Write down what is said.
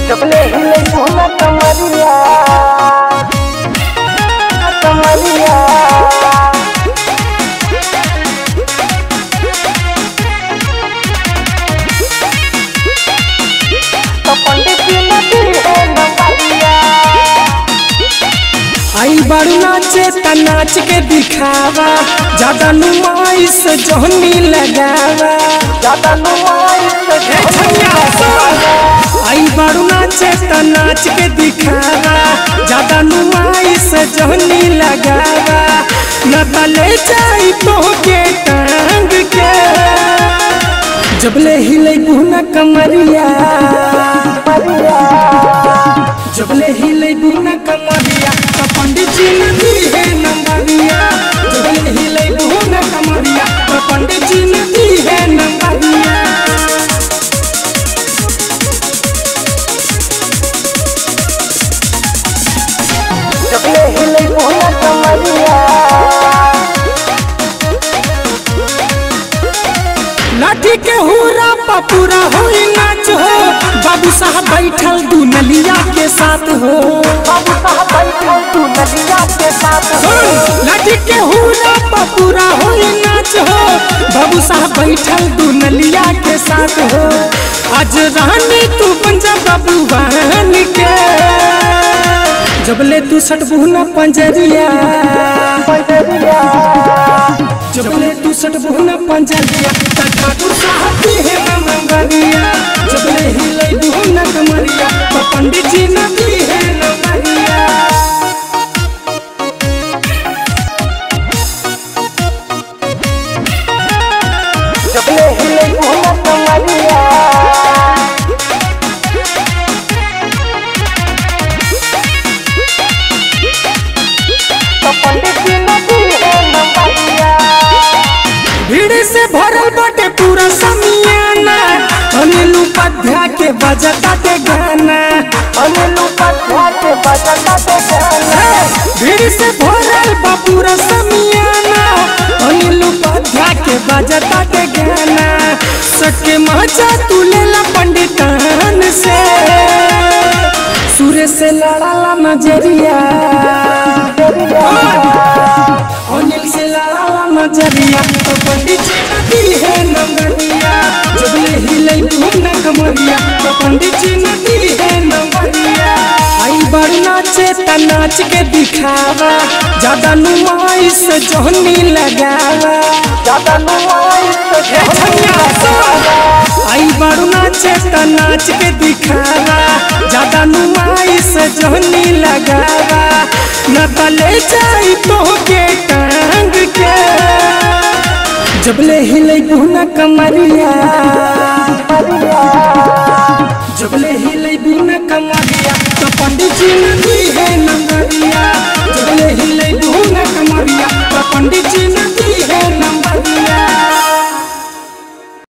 जबले हिले भोला कमरिया कमरिया तो पंडित जी नदी है नंबरिया आई बारू नाचे त नाच के दिखावा ज्यादा नुमाइश जोहनी लगावा ज्यादा नुमाई से ए छैया सुन। आई बारू नाचे त नाच के दिखावा ज्यादा नुमाइश जोहनी लगावा न त ले जाई तो के टांग के जबले हिले गुना कमरिया जबले हिले गुना कमरिया त पंडित जी ने दी है नंबरिया जबले हिले गुना कमरिया त पंडित जी ने दी है नंबरिया जबले हिले भोला कमरिया लाठी के हुरा पपूरा होई नाच हो बाबू साहब बैठल दुनलिया के साथ हो बाबू साहब बैठल तू नदिया के साथ सुन, लाठी के हुरा पपूरा होई नाच हो बाबू साहब बैठल दुनलिया के साथ हो आज रानी तू पंजा बाबू बहन के जबले तू सटबू न पंजरिया पंजरिया जबले तू सटबू न पंजरिया त ठाकुर साहब की है नंबरिया जबले हिले दू न कमरिया त पंडित जी न दी है नंबरिया जबले हिले भोला कमरिया तो पंडित जी नदी है नंबरिया भीड़ से भरल बाटे पूरा समियाना अनिल उपाध्याय के बजता के गाना अनिल उपाध्याय के बजता के गाना भीड़ से भरल बा पूरा समियाना अनिल उपाध्याय के बजता के गाना सके मजा तू लेला पंडितान से सूर्य से लड़ाला नजरिया अनिल से लड़ाला नजरिया तो पंडित जी नदी है नंबरिया जबले हिले तू न कमरिया तो पंडित जी नदी है नंबरिया आई बड़ नाचे त नाच के दिखावा ज्यादा नुमाइश जोहनी लगावा ज्यादा नुमाई से ए छैया सुन। आई बड़ नाचे त नाच के दिखावा ज्यादा नुमाइश जोहनी लगावा न त ले जाई तो के टांग के जबले हिले गुना कमरिया